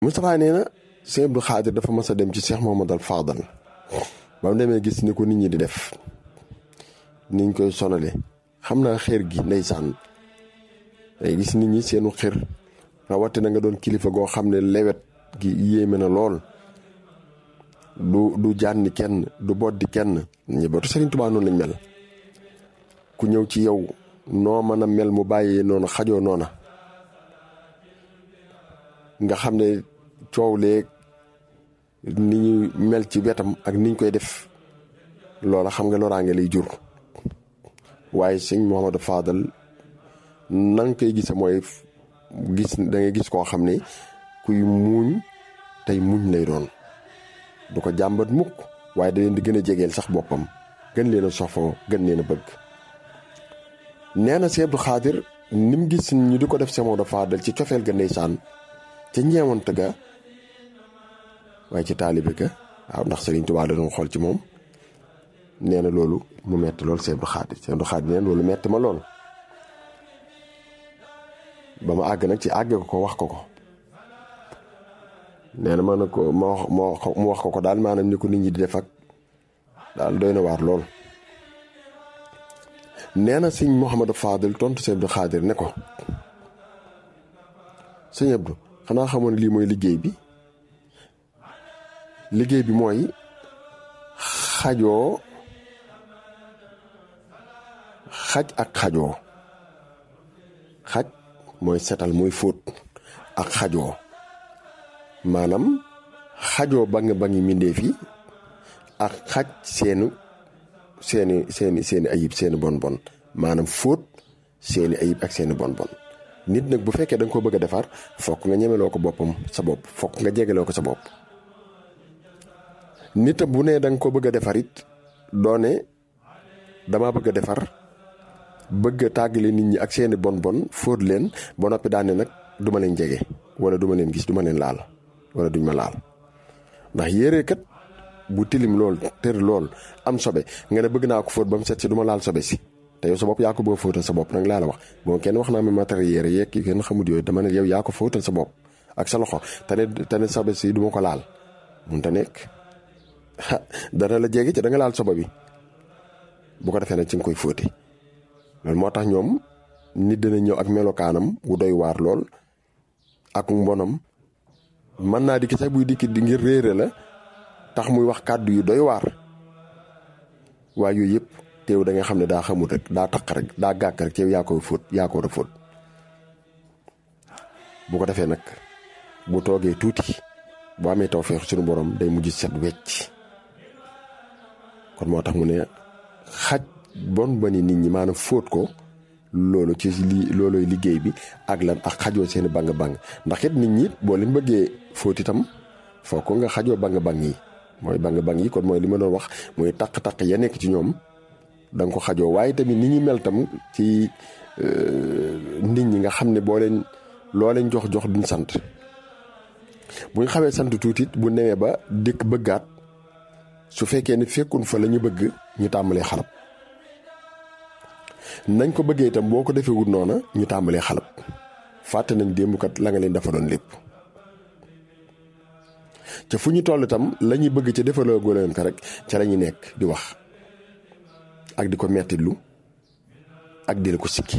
Moustapha nee na Sëñ Abdou Khadir dafa mas a dem ci Cheikh Mouhamadal Fadal ba mu demee gis ni ko nit ñi di def niñ koy sonale xam naa xeer gi ndeysaan day gis nit ñi seenu xër rawatina nga doon kilifa goo xam ne lewet gi yéeme na lool du du jànni kenn du boddi kenn ñëbatu Sëriñ Tuubaa noonu lañ mel ku ñëw ci yow noo mën a mel mu bàyyee noonu xajoo noona nga xam ne coow leeg ni ñu mel ci wetam ak niñ koy def loola xam nga loraange lay jur waaye sëñ Mouhamadou Fadal na nga koy gise mooy gis da ngay gis koo xam ne kuy muuñ tey muñ lay doon du ko jàmbat mukk waaye da leen di gën a jegeel sax boppam gën leen a sofoo gën leen a bëgg nee na Sëñ Abdou Khadir ni mu gis ñu di ko def Sëñ Mouhamadou Fadal ci cofeel ga ndeysaan ca ñeewant ga waaye ci taalibe ga waaw ndax Sëriñ Tuubaa la doon xool ci moom nee na loolu mu metti lool Sëñ Abdou Khadir Sëñ Abdou Khadir nee na loolu metti ma lool ba ma àgg nag ci àgge ko ko wax ko ko nee na ma ne ko ma wax mu wax ko ko daal maanaam ni ko nit ñi di def ak daal doy na waar lool nee na sëñ Mouhamadou Fadel tontu Sëñ Abdou Khadir ne ko sëñ Abdou xanaa xamoon lii mooy liggéey bi liggéey bi mooy xajoo xaj ak xajoo xaj mooy setal mooy fóot ak xajoo maanaam xajoo ba nga ba ngi mindee fi ak xaj seenu seeni seeni seeni ayib seeni bon bon maanaam fóot seeni ayib ak seeni bon bon nit nag bu fekkee da nga ko bëgg a defar fokk nga ñemeloo ko boppam sa bopp fokk nga jegeloo ko sa bopp nit bu ne da nga ko bëgg a defar it doone dama bëgg a defar bëgg a tàggale nit ñi ak seeni bon bon fóot leen ba noppi daane nag duma leen jege wala duma leen gis duma leen laal wala duñ ma laal ndax yére kat bu tilim lool tër lool am sobe nga ne bëgg naa ko fóot ba mu set si duma laal sobe si te yow sa bopp yaa ko bëgg a fóotal sa bopp nag laa la wax bon kenn wax naa ma matériel yére yeeg yi kenn xamut yooyu dama ne yow yaa ko fóotal sa bopp ak sa loxo te ne te ne sobe si duma ko laal mun ta nekk dana la jege ci da nga laal sobe bi bu ko defee nag ci nga koy fóote loolu moo tax ñoom nit dana ñëw ak melokaanam wu doy waar lool ak mbonam mën naa dikki sax buy dikki di ngir réere la tax muy wax kàddu yu doy waar waaye yooyu yëpp teew da nga xam ne daa xamul rek daa taq rek daa gàkk rek teew yaa koy fóot yaa ko war a fóot bu ko defee nag bu toogee tuuti bu amee tawfeex suñu borom day mujj set wecc kon moo tax mu ne xaj bon bani nit ñi maanaam fóot ko loolu ci li loolooy liggéey bi ak lan ak xajoo seeni bang bang ndax it nit ñi boo leen bëggee fóot itam foo ko nga xajoo bang bang yi mooy bang bang yi kon mooy li ma doon wax mooy taq-taq ya nekk ci ñoom da nga ko xajoo waaye tamit ni ñi mel tam ci nit ñi nga xam ne boo leen loo leen jox jox duñ sant buñ xawee sant tuuti bu newee ba dikk bëggaat su fekkee ne fekkun fa la ñu bëgg ñu tàmbalee xalab nañ ko bëggee itam boo ko defee wut noona ñu tàmbalee xalab fàtte nañ démb kat la nga leen dafa doon lépp ca fu ñu toll itam la ñuy bëgg ca defaloo leen ko rek ca la ñuy nekk di wax ak di ko mettitlu ak di la ko sikki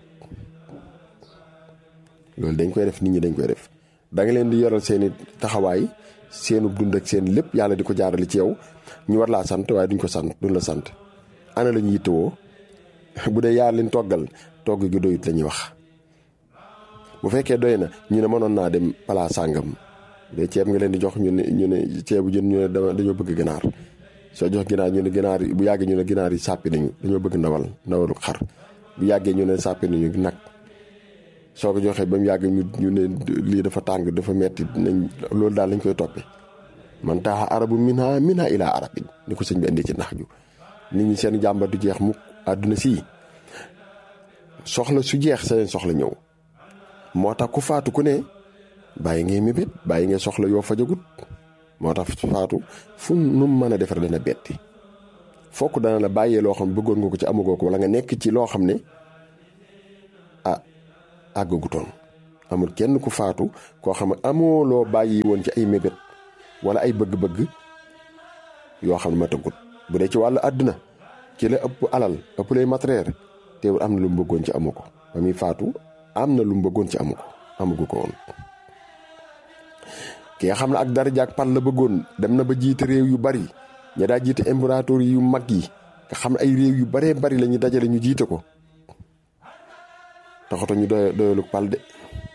loolu dañ koy def nit ñi dañ koy def da nga leen di yoral seeni taxawaay seenu dund ak seen lépp yàlla di ko jaarale ci yow ñu war laa sant waaye duñ ko sant duñ la sant ana la ñu yittewoo bu dee yaa leen toggal togg gi doyut la ñuy wax bu fekkee doy na ñu ne mënoon naa dem palaa sàngam de ceeb nga leen di jox ñu ne ñu ne ceebu jën ñu ne dañoo bëgg ginaar soo jox ginaar ñu ne ginaar yi bu yàggee ñu ne ginaar yi sàppi nañu dañoo bëgg ndawal ndawalu xar bu yàggee ñu ne sàppi nañu nag soo ko joxee ba mu yàgg ñu ñu ne lii dafa tàng dafa metti nañ loolu daal lañ koy toppee man taaxa arabu minha minha ilaa arabin ni ko sëñ bi indi ci nax ju nit ñi seen jàmbat du jeex mukk àdduna sii soxla su jeex seen soxla ñëw moo tax ku faatu ku ne bàyyi ngay mébét bàyyi ngay soxla yoo fajagut moo tax faatu fu nu mu mën a defar dana betti fokk dana la bàyyee loo xam bëggoon nga ko ci amagoo ko wala nga nekk ci loo xam ne ah àggagutoon amul kenn ku faatu koo xam ne amoo loo bàyyi woon ci ay mébét wala ay bëgg-bëgg yoo xam ne ma tëggut bu dee ci wàllu àdduna ci la ëpp alal ëpp lay matériel teewul am na lu mu bëggoon ci amu ko ba muy faatu am na lu mu bëggoon ci amu ko amugu ko woon ki nga xam ne ak daraja ak pal la bëggoon dem na ba jiite réew yu bari ña daa jiite impérator yu mag yi nga xam ne ay réew yu baree bari la ñu dajale ñu jiite ko taxatu ñu doy doyalu pal de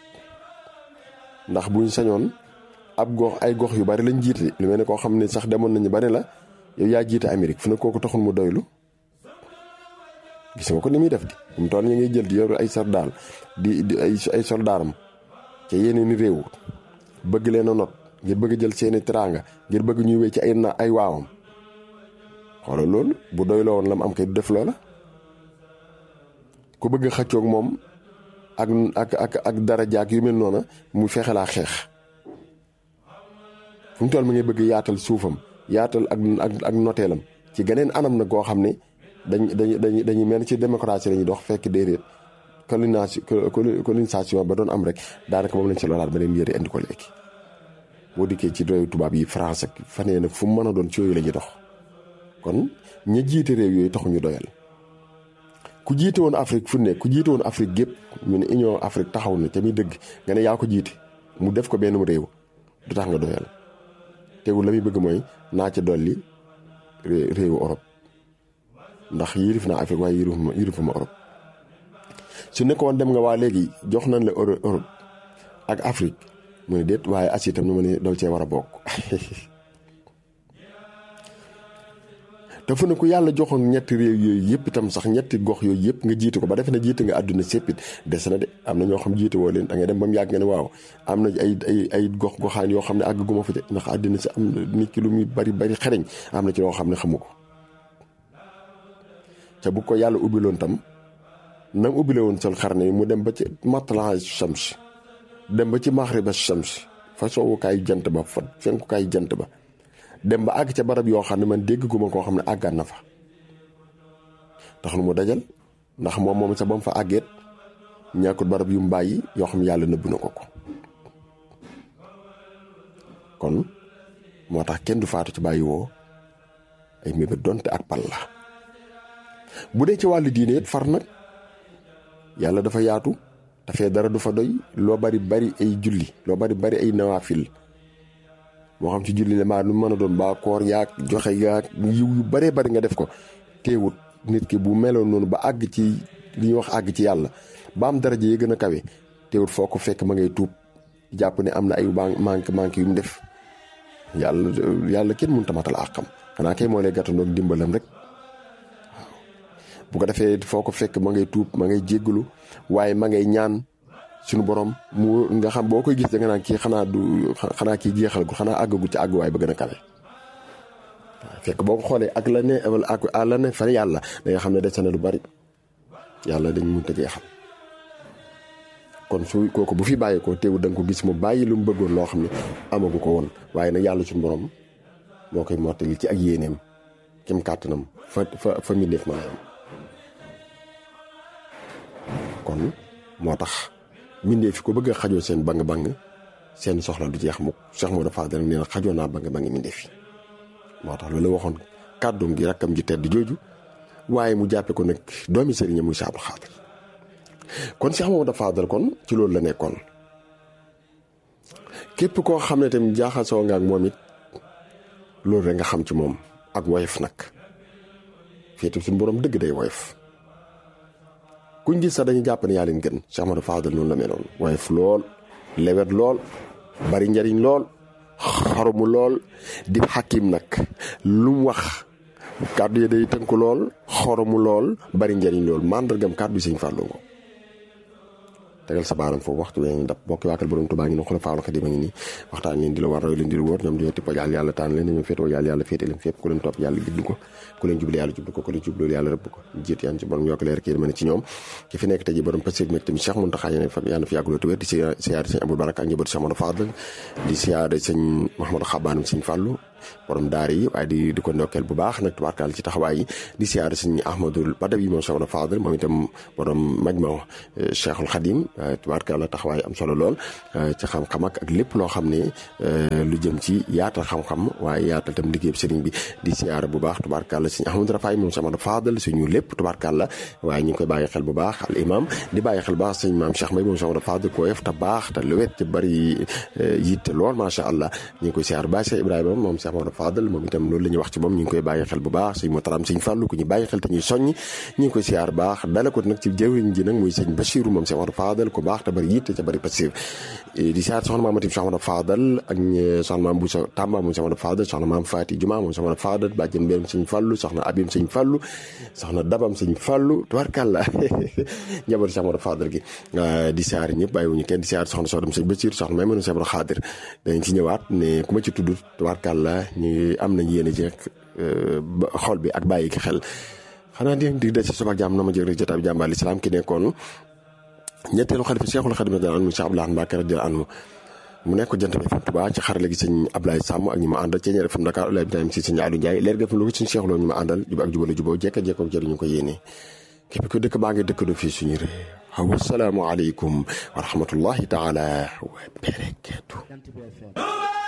ndax buñ sañoon ab gox ay gox yu bari lañ jiite lu mel ne koo xam ne sax demoon nañu ba ne la yow yaa jiite Amérique fu ne kooku taxul mu doylu gis nga ko ni muy def di mu toll ñu ngay jël di yor ay soldaar di di ay ay soldaaram ca yeneen i réew bëgg leen a not ngir bëgg jël seeni teraanga ngir bëgg ñuy wéy ci ay na ay waawam xoolal loolu bu doyloo woon la mu am kay du def loola ku bëgg xëccoog moom ak ak ak ak dara jaag yu mel noona mu fexe laa xeex fu mu toll mi ngay bëgg yaatal suufam yaatal ak ak ak noteelam ci geneen anam na goo xam ne dañ dañ dañ dañuy mel ci démocratie la ñuy dox fekk déedéet colonisation colonisation ba doon am rek daanaka moom lañ si loolaat ba leen yëre indi ko léegi boo dikkee ci réew tubaab yi France ak fanee nag fu mu mën a doon ci yooyu la ñuy dox kon ña jiite réew yooyu taxuñu doyal ku jiite woon Afrique fu ne ku jiite woon Afrique gépp ñu ne Union Afrique taxaw na te muy dëgg nga ne yaa ko jiite mu def ko benn réew du tax nga doyal teewul la muy bëgg mooy naa ca dolli réewu Europe ndax yirif naa Afrique waaye yirifuma yirifuma Europe su nekkoon dem nga waa léegi jox nañ la Europe ak Afrique mu ne déet waaye Asie itam nu ma ne doo cee war a bokk te fu ne ku yàlla joxoon ñetti réew yooyu yëpp itam sax ñetti gox yooyu yëpp nga jiite ko ba defe na jiite nga àdduna séppit des na de am na ñoo xam jiite woo leen da ngay dem ba mu yàgg nga ne waaw am na ay ay ay gox goxaan yoo xam ne àgg gu ma fa de ndax àddina si am na nit ki lu muy bari bari xereñ am na ci loo xam ne xamu ko te bu ko yàlla ubbiloon tam nam ubbile woon sol xarne yi mu dem ba ci matla shams dem ba ci maxriba shams fa soowukaay jant ba fa fenkukaay jant ba dem ba àgg ca barab yoo xam ne man dégg gu ma koo xam ne àggaan na fa tax lu mu dajal ndax moom moom sa ba mu fa àggeet ñàkkut barab yu mu bàyyi yoo xam ne yàlla nëbb na ko ko kon moo tax kenn du faatu ci bàyyi woo ay mébét donte ak pal la bu dee ci wàllu diine it far nag yàlla dafa yaatu dafee dara du fa doy loo bari bari ay julli loo bari bari ay nawaafil moo xam ci julli la maa nu mën a doon baa koor yaag joxe yaag yiw yu baree bari nga def ko teewut nit ki bu meloon noonu ba àgg ci li ñuy wax àgg ci yàlla ba am daraja yi gën a kawe teewut foo ko fekk ma ngay tuub jàpp ne am na ay manque manque yu mu def yàlla yàlla kenn mënut a matal àqam xanaa kay moo lay gàttandoo ak dimbalam rek waaw bu ko defee foo ko fekk ma ngay tuub ma ngay jéggalu waaye ma ngay ñaan suñu borom mu nga xam boo koy gis da nga naan kii xanaa du xanaa kii jeexal gu xanaa àggagu ci àgguwaay ba gën a kawe waaw fekk boo ko xoolee ak la ne ak la ne fa yàlla da nga xam ne des na lu bari yàlla dañ mënut a jeexal kon su kooku bu fi bàyyi ko teewul da nga ko gis mu bàyyi lu mu bëggoon loo xam ne amagu ko woon waaye nag yàlla suñu borom moo koy mottali ci ak yéeneem kem kàttanam fa fa fa mbindeef maa yam kon moo tax mbindee fi ko bëgg a xajoo seen bang-bang seen soxla du jeex mukk Cheikh Modou Fadel nee na xajoo naa bang-bang mbindee fi moo tax loolu waxoon kàddum gi rakkam ji tedd jooju waaye mu jàppe ko nag doomi sëriñam muy Cheikh Abdou Khadre kon Cheikh Modou Fadel kon ci loolu la nekkoon képp koo xam ne tamit jaaxasoo nga ak moom it loolu rek nga xam ci moom ak woyof nag féete suñu borom dëgg day woyof kuñ gis sax dañu jàpp ne yaa leen gën Cheikh Modou Fadel noonu la meloon woyof lool lewet lool bari njariñ lool xarumu lool di xakim nag lu mu wax kàddu yi day tënku lool xoromu lool bari njariñ lool màndargam kàddu yi sëñ Fallou ngo tegal sa baaram foofu waxtu wee ñu dab bokki waakal borom Tuubaa ngi no xola faalu xadim a ngi nii waxtaan leen di la war roy leen di la wóor ñoom ñoo tippa yàlla yàlla taan leen dañoo féetoo yàlla yàlla féete leen fépp ku leen topp yàlla gidd ko ku leen jublu yàlla jublu ko ku leen jublu yàlla rëbb ko jiit yaan ci borom yokk leer kii ma ne ci ñoom ki fi nekk tey ji borom paség mek tamit Cheikh Mountakha yéen fa yàlla fi yàgguloo te wér di siyaare sëñ Abdou Baraka ak njabootu Cheikh Modou Fadel di siyaare sëñ Mouhamadou Xabaanum sëñ Fallou borom daara yi waaye di di ko ndokkeel bu baax nag tubaarkaal ci taxawaay yi di siyaare sëñ Ahmadul Badawi moom Cheikh Fadal moom itam borom majma Cheikhul Khadim tubaarkaal la taxawaay am solo lool ci xam-xam ak ak lépp loo xam ne lu jëm ci yaatal xam-xam waaye yaatal tam liggéey sëriñ bi di siyaare bu baax tubaarkaal la sëñ Ahmadou Rafaay moom Cheikh Fadal suñu lépp tubaarkaal la waaye ñu ngi koy bàyyi xel bu baax al imam di bàyyi xel bu baax sëñ maam Cheikh May moom Cheikh Fadal ko yef te baax te luwet te bari yitte lool macha allah ñu ngi koy siyaare ba Cheikh Ibrahima moom Cheikh Mamadou Fadal moom itam loolu la ñuy wax ci moom ñu ngi koy bàyyi xel bu baax sëñ Motaram sëñ Fàllu ku ñu bàyyi xel te ñuy soññ ñu ngi koy siyaar baax dala ko nag ci jëwriñ ji nag muy sëñ Bachiru moom Cheikh Mamadou Fadal ku baax te bari yitte te bari passif di siyaar soxna maam Matim Cheikh Mamadou Fadal ak soxna maam Boussa Tamba moom Cheikh Mamadou Fadal soxna maam Fati Juma moom Cheikh Mamadou Fadal bàjjen mbeerum sëñ Fàllu soxna Abim sëñ Fàllu soxna Dabam sëñ Fàllu tubarkàlla njabootu Cheikh Mamadou Fadal gi di siyaar ñëpp bàyyiwuñu kenn di siyaar soxna soxna sëñ Bachir soxna may mënu Cheikh Mamadou Xaadir dañ ci ñëwaat ne ku ma ci tudd tubarkàlla ñu am nañ yéene ci xol bi ak bàyyi ki xel xanaa di dig da ci suba jàmm na ma jëg rek jotaay bi jàmbaal islam ki nekkoon ñetteelu xalifa Cheikhul Khadim radiyallahu anhu Cheikh Abdoulaye Mbacké radiyallahu anhu mu nekk jant bi FM Touba ci xarale gi sëñ Ablaye Samb ak ñu ma àndal ci ñeer FM Dakar Ablaye Ibrahima si sëñ Aliou Ndiaye leer gëf lu ko sëñ Cheikh Lo ñu ma àndal jub ak jubale juboo jekka jekko jëriñu ko yéene képp ko dëkk baa ngi dëkk do fii suñu réew wasalaamu aleykum wa rahmatullahi taala wa barakatuh